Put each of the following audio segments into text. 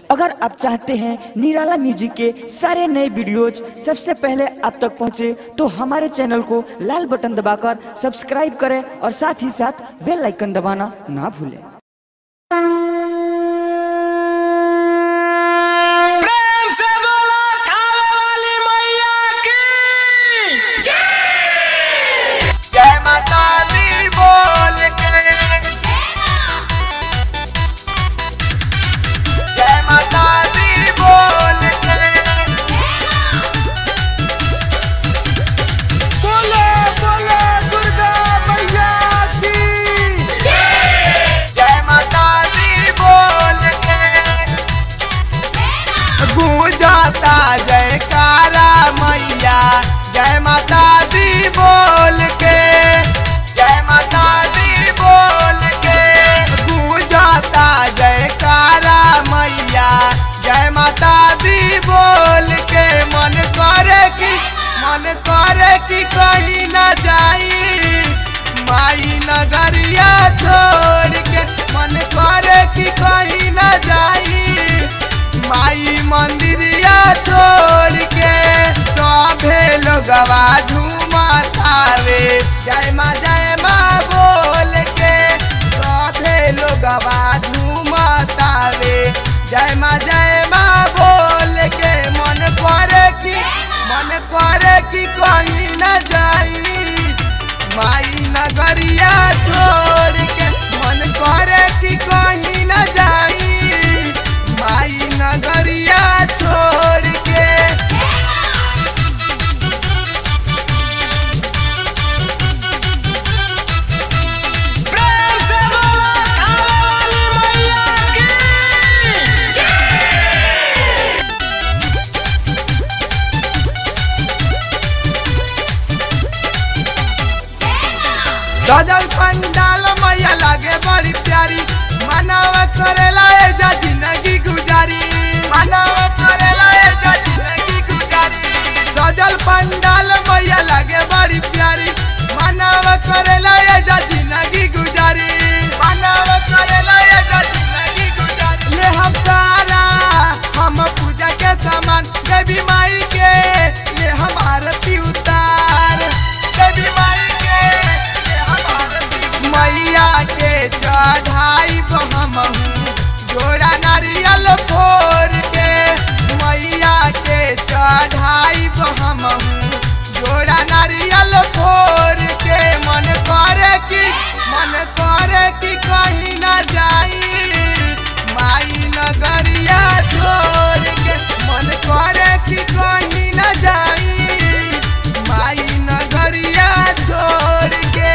अगर आप चाहते हैं निराला म्यूजिक के सारे नए वीडियोज सबसे पहले आप तक पहुंचे तो हमारे चैनल को लाल बटन दबाकर सब्सक्राइब करें और साथ ही साथ बेल आइकन दबाना ना भूलें प्रेम से बोला थावे वाली मैया की जय माता दी बोल के जय माता दी बोल के बोलो बोलो दुर्गा मैया की जय माता दी बोल के गूंजाता जयकारा मैया जय माता दी बोल के जय माता दी बोल के गूंजाता जयकारा मैया जय माता दी बोल के मन करे कि मन करे कि कहीं न जाई माई नगरिया छोड़ के मन करे कि कहीं न जाई माई मंदिरिया छोड़ के सभे लोगवा झूमतावे जय माँ जय माँ बोल के सभे लोगवा झूमतावे जय माँ जय माँ बोल के मन करे कि मन करे कि कहीं न जाई माई नगरिया छोड़ के मन करे कि कहीं न जाई माई नगरिया छोड़ के प्रेम से बोला थावे वाली मैया की सजल पंडाल मैया लागे बड़ी प्यारी मानव करेला एजा जिंदगी गुजारी मानव करेला एजा जिंदगी गुजारी सजल पंडाल मैया लागे बड़ी प्यारी मानव करेला एजा जिंदगी गुजारी मानव करेला एजा जिंदगी गुजारी ले हम सारा हम पूजा के सामान देवी माई के ले हम आरती उतार देवी माई के ले हम आरती मैया के चढ़ाई हम जोड़ा नारियल फोड़ के मैया के चढ़ाई हम जोड़ा नारियल फोड़ के मन करे कि मन करे कि कहीं न जाई माई नगरिया छोड़ के मन करे कि कहीं न जाई माई नगरिया छोड़ के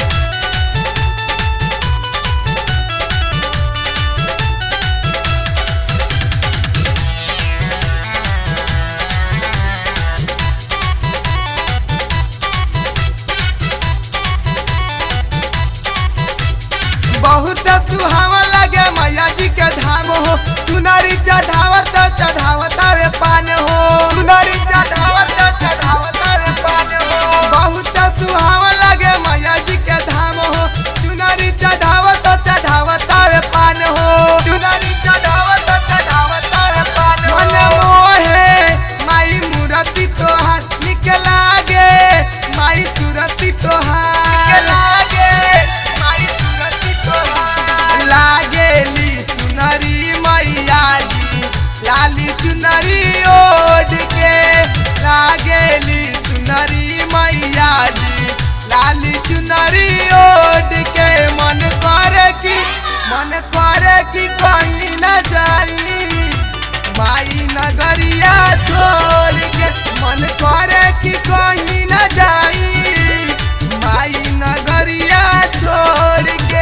बहुत सुहावा लगे मैया जी के धाम हो चुनरी चढ़ावत चढ़ावत रे पान हो चुनरी चढ़ावत चढ़ावत रे पान हो बहुत सुहावा लगे मैया जी के धाम हो चुनरी चढ़ावत चढ़ावत रे पान हो चुनरी चढ़ावत चढ़ावत रे पान हो मन मोहे माई मूर्ति तोहार निक लागे माई सूरती तोहार निक लागे माई सूरती तोहार लागेली सुनरी मैया जी लाली चुनरी ओढ़ के लागेली सुनरी मैया जी लाली चुनरी ओढ़ के मन करे कि मन करे कि कहीं न जाई माई नगरिया छोड़ के मन करे कि कहीं न जाई माई नगरिया छोड़ के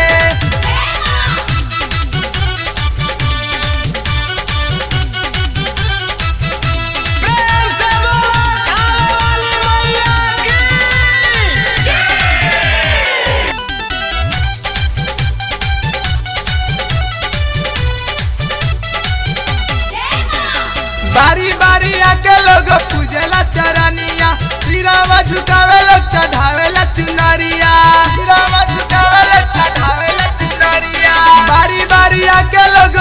प्रेम से बोला थावे वाली मैया की बारी बारी आके लोग पूजेला चरनिया सिरावा झुकावे लोग चढ़ावेला चुनरिया सिरावा झुकावे लोग चढ़ावेला चुनरिया बारी बारी आके लोग